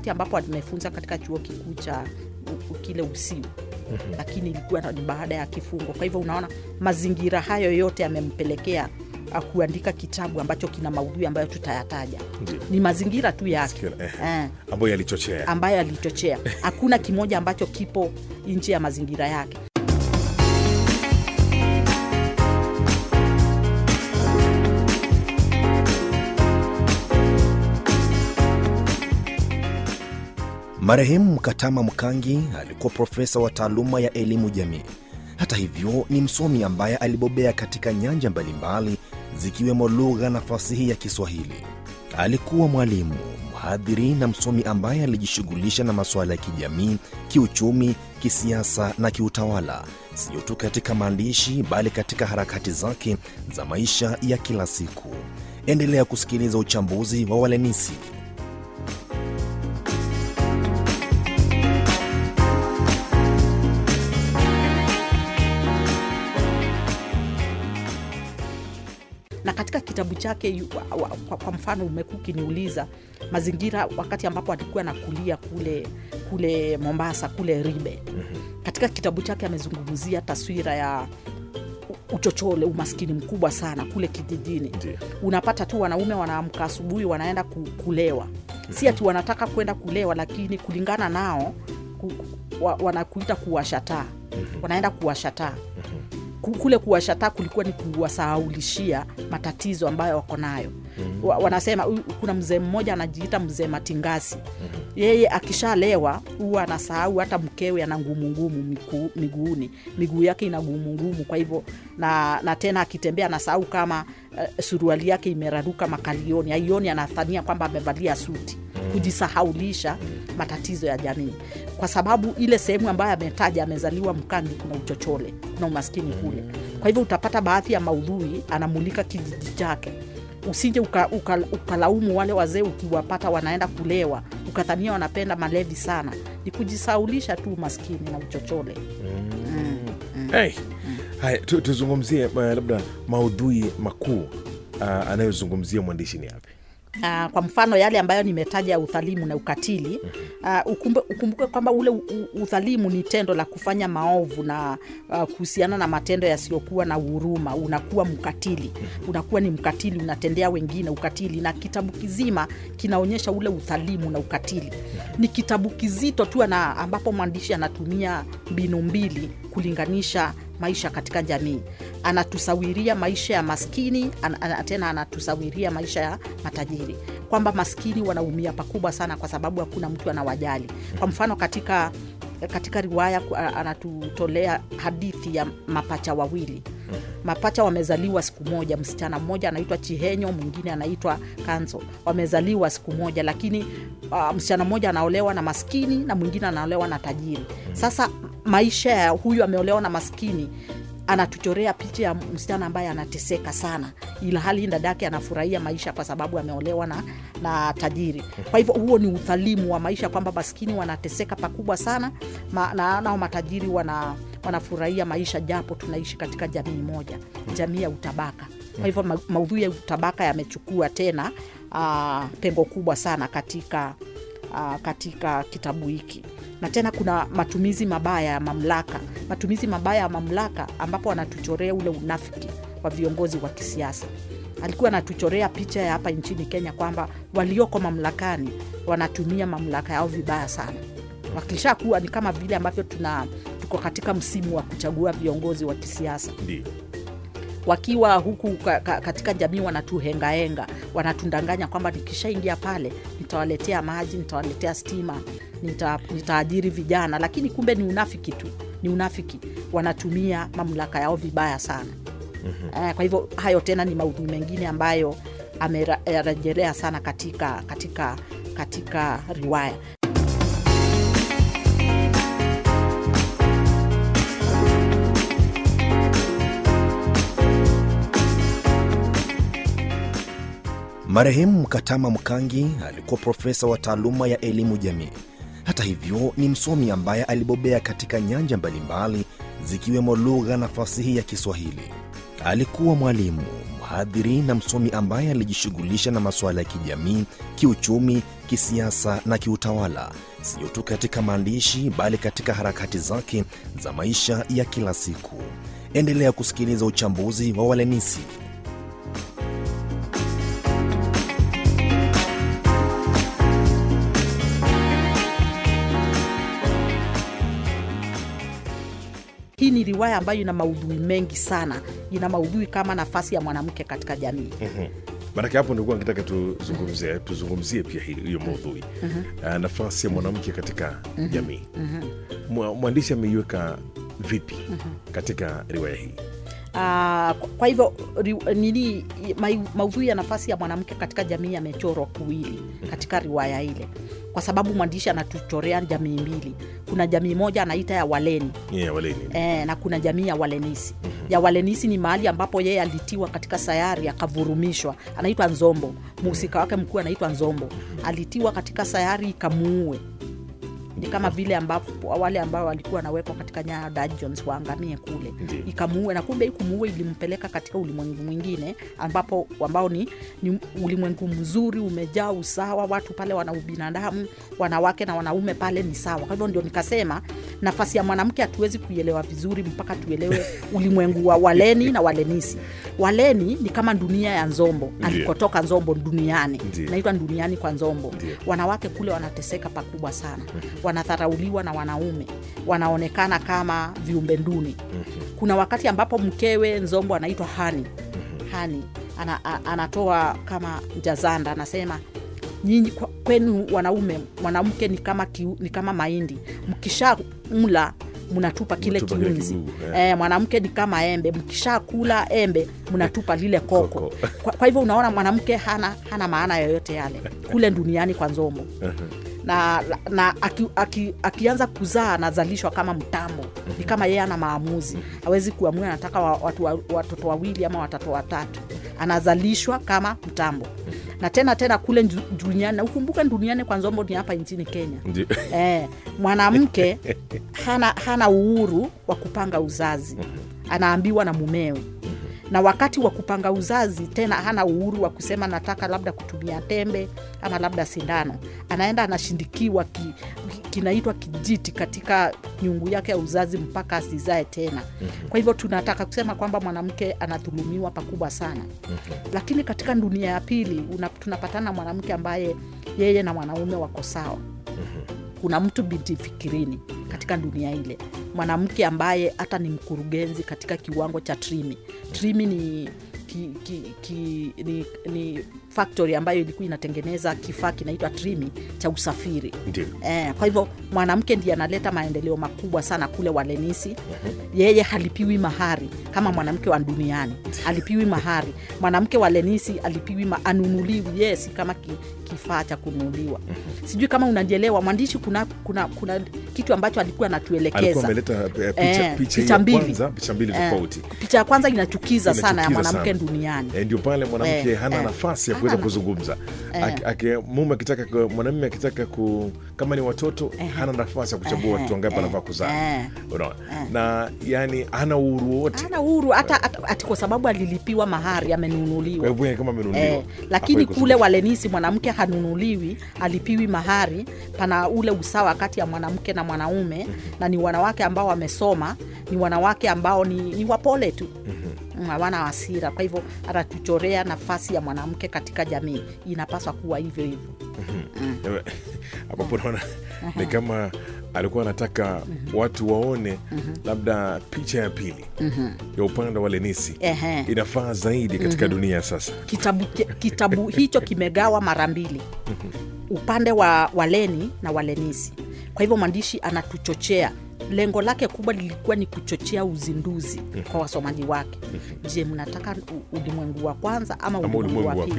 wakati ambapo amefunza katika chuo kikuu cha u- u- kile usiu lakini ilikuwa ni baada ya kifungo kwa hivyo unaona mazingira hayo yote yamempelekea uh, kuandika kitabu ambacho kina maudhui ambayo tutayataja Ndio. ni mazingira tu yake Sikio- eh, eh, ambayo yalichochea ambayo alichochea hakuna kimoja ambacho kipo nje ya mazingira yake Marehemu Mkatama Mkangi alikuwa profesa wa taaluma ya elimu jamii. Hata hivyo, ni msomi ambaye alibobea katika nyanja mbalimbali zikiwemo lugha na fasihi ya Kiswahili. Alikuwa mwalimu, mhadhiri na msomi ambaye alijishughulisha na masuala ya kijamii, kiuchumi, kisiasa na kiutawala, sio tu katika maandishi bali katika harakati zake za maisha ya kila siku. Endelea kusikiliza uchambuzi wa Walenisi. na katika kitabu chake yu- wa- wa- kwa, kwa mfano umekuwa ukiniuliza mazingira wakati ambapo alikuwa nakulia kule kule mombasa kule ribe katika kitabu chake amezungumzia taswira ya u- uchochole umaskini mkubwa sana kule kijijini Ndio. unapata tu wanaume wanaamka asubuhi wanaenda ku- kulewa si ati wanataka kwenda kulewa lakini kulingana nao ku, ku- wa, wanakuita kuwashataa wanaenda kuwashataa Ku- kule kuwashataa kulikuwa ni kuwasahaulishia matatizo ambayo wako nayo Wa- wanasema "Huyu- kuna mzee mmoja anajiita mzee matingasi yeye akishalewa huwa anasahau hata mkewe ana ngumu ngumu miku- miguuni miguu yake ina ngumu ngumu kwa hivyo na, na tena akitembea anasahau kama uh, suruali yake imeraruka makalioni aioni anathania kwamba amevalia suti kujisahaulisha matatizo ya jamii kwa sababu ile sehemu ambayo ametaja amezaliwa mkangi kuna uchochole kuna umaskini kule kwa hivyo utapata baadhi ya maudhui anamulika kijiji chake usije ukalaumu uka, uka ukalaumu wale wazee ukiwapata wanaenda kulewa ukadhania wanapenda malevi sana ni kujisaulisha tu umaskini na uchochole hey. haya tu, tuzungumzie uh, labda maudhui makuu uh, anayozungumzia mwandishi ni yapi Uh, kwa mfano yale ambayo nimetaja ya udhalimu na ukatili uh, ukumbe, ukumbuke kwamba ule u- u- udhalimu ni tendo la kufanya maovu na uh, kuhusiana na matendo yasiyokuwa na huruma unakuwa mkatili unakuwa ni mkatili unatendea wengine ukatili na kitabu kizima kinaonyesha ule udhalimu na ukatili ni kitabu kizito tu na ambapo mwandishi anatumia mbinu mbili kulinganisha maisha katika jamii anatusawiria maisha ya maskini an, an, tena anatusawiria maisha ya matajiri kwamba maskini wanaumia pakubwa sana kwa sababu hakuna mtu anawajali kwa mfano katika katika riwaya ku- a- anatutolea hadithi ya mapacha wawili mapacha wamezaliwa siku moja msichana mmoja anaitwa chihenyo mwingine anaitwa kanzo wamezaliwa siku moja lakini uh, msichana mmoja anaolewa na maskini na mwingine anaolewa na tajiri sasa maisha ya huyu ameolewa na maskini anatuchorea picha ya msichana ambaye anateseka sana ila hali dadake anafurahia maisha kwa sababu ameolewa na, na tajiri kwa hivyo huo ni udhalimu wa maisha kwamba maskini wanateseka pakubwa sana ma, na nao matajiri wana wanafurahia maisha japo tunaishi katika jamii moja jamii ya utabaka kwa hivyo ma, maudhui ya utabaka yamechukua tena uh, pengo kubwa sana katika uh, katika kitabu hiki na tena kuna matumizi mabaya ya mamlaka matumizi mabaya ya mamlaka ambapo anatuchorea ule unafiki wa viongozi wa kisiasa alikuwa anatuchorea picha ya hapa nchini kenya kwamba walioko mamlakani wanatumia mamlaka yao vibaya sana wakishakuwa ni kama vile ambavyo tuna tuko katika msimu wa kuchagua viongozi wa kisiasa ndio wakiwa huku ka, ka, katika jamii wanatuhengahenga wanatundanganya kwamba nikishaingia pale nitawaletea maji nitawaletea stima nita, nitaajiri vijana lakini kumbe ni unafiki tu ni unafiki wanatumia mamlaka yao vibaya sana mm-hmm. eh, kwa hivyo hayo tena ni maudhui mengine ambayo amerejelea sana katika katika katika riwaya Marehemu Mkatama Mkangi alikuwa profesa wa taaluma ya elimu jamii. Hata hivyo, ni msomi ambaye alibobea katika nyanja mbalimbali zikiwemo lugha na fasihi ya Kiswahili. Alikuwa mwalimu, mhadhiri na msomi ambaye alijishughulisha na masuala ya kijamii, kiuchumi, kisiasa na kiutawala, sio tu katika maandishi bali katika harakati zake za maisha ya kila siku. Endelea kusikiliza uchambuzi wa Walenisi. hii ni riwaya ambayo ina maudhui mengi sana ina maudhui kama nafasi ya mwanamke katika jamii maanake hapo nilikuwa nikitaka tuzungumzie tuzungumzie pia hili- hiyo maudhui Ah, nafasi ya mwanamke katika jamii Mwa- mwandishi ameiweka vipi katika riwaya hii Ah, kwa- kwa hivyo ri- nini mai- maudhui ya nafasi ya mwanamke katika jamii yamechorwa kuwili katika riwaya ile kwa sababu mwandishi anatuchorea jamii mbili kuna jamii moja anaita ya waleni yeah, waleni e, na kuna jamii ya walenisi ya walenisi ni mahali ambapo yeye alitiwa katika sayari akavurumishwa anaitwa nzombo mhusika wake mkuu anaitwa nzombo alitiwa katika sayari ikamuue ni kama vile ambapo wale ambao walikuwa wanawekwa katika nyaya dungeons waangamie kule Ndiyo. ikamuue na kumbe hii kumuue ilimpeleka katika ulimwengu mwingine ambapo ambao ni, ni ulimwengu mzuri umejaa usawa watu pale wana ubinadamu wanawake na wanaume pale ni sawa kwa hivyo ndio nikasema nafasi ya mwanamke hatuwezi kuielewa vizuri mpaka tuelewe ulimwengu wa waleni na walenisi waleni ni kama dunia ya nzombo Ndiyo. alikotoka nzombo duniani Ndiyo. naitwa duniani kwa nzombo Ndiyo. wanawake kule wanateseka pakubwa sana wanadharauliwa na wanaume wanaonekana kama viumbe nduni kuna wakati ambapo mkewe nzombo anaitwa hani hani ana, a, anatoa kama jazanda anasema nyinyi kwa- kwenu wanaume mwanamke ni kama, kiu, ni kama mahindi mkisha mla mnatupa kile Mnatupa kile kiunzi kigugu, eh. eh, mwanamke ni kama embe mkisha kula embe mnatupa lile koko, Koko. Kwa, kwa hivyo unaona mwanamke hana, hana maana yoyote yale kule duniani kwa nzombo na, na aki, aki, akianza kuzaa anazalishwa kama mtambo ni kama yeye ana maamuzi hawezi kuamua anataka wa, watu, wa, watoto wawili ama watoto watatu anazalishwa kama mtambo na tena tena kule nju- duniani na ukumbuke duniani kwa nzombo ni hapa nchini kenya Ndio. eh, mwanamke hana, hana uhuru wa kupanga uzazi anaambiwa na mumewe na wakati wa kupanga uzazi tena hana uhuru wa kusema nataka labda kutumia tembe ama labda sindano anaenda anashindikiwa ki, ki- kinaitwa kijiti katika nyungu yake ya uzazi mpaka asizae tena kwa hivyo tunataka kusema kwamba mwanamke anadhulumiwa pakubwa sana lakini katika dunia ya pili una, tunapatana na mwanamke ambaye yeye na mwanaume wako sawa kuna mtu binti fikirini katika dunia ile mwanamke ambaye hata ni mkurugenzi katika kiwango cha trimi trimi ni ki, ki, ki, ni, ni factory ambayo ilikuwa inatengeneza kifaa kinaitwa trimi cha usafiri Ndio. Eh, kwa hivyo mwanamke ndiye analeta maendeleo makubwa sana kule walenisi yeye halipiwi mahari kama mwanamke wa duniani halipiwi mahari mwanamke wa lenisi alipiwi ma, anunuliwi yeye si kama ki, kifaa cha kununuliwa sijui kama unajielewa mwandishi kuna, kuna, kuna kitu ambacho alikuwa alikuwa anatuelekeza ameleta eh, picha, Eh, picha, picha ya mbili. kwanza picha mbili Eh, tofauti picha ya kwanza inachukiza sana ya Inachukiza mwanamke sana. duniani Eh, ndio pale mwanamke Eh, hana eh. nafasi ya Hana kuweza na- kuzungumza Eh. Aki- aki- mume akitaka ku- mwanamume akitaka ku kama ni watoto hana nafasi ya kuchagua Eh, watoto wangapi eh, anafaa kuzaa eh. unaona na yani hana uhuru wowote hana uhuru hata, hata ati kwa sababu alilipiwa mahari kwa amenunuliwa hivyo yeye kama amenunuliwa Eh, lakini hafai kule kuzungumza. walenisi mwanamke hanunuliwi alipiwi mahari pana ule usawa kati ya mwanamke na mwanaume na ni wanawake ambao wamesoma ni wanawake ambao ni, ni wapole tu Mm, hawana hasira kwa hivyo anatuchorea nafasi ya mwanamke katika jamii inapaswa kuwa hivyo hivyo Eh, ambapo naona ni kama alikuwa anataka watu waone labda picha ya pili ya upande wa lenisi Ehe. inafaa zaidi katika dunia sasa kitabu, ki- kitabu hicho kimegawa mara mbili upande wa waleni na walenisi kwa hivyo mwandishi anatuchochea lengo lake kubwa lilikuwa ni kuchochea uzinduzi kwa wasomaji wake je mnataka u- ulimwengu wa kwanza ama Ama ulimwengu ulimwengu wa wa pili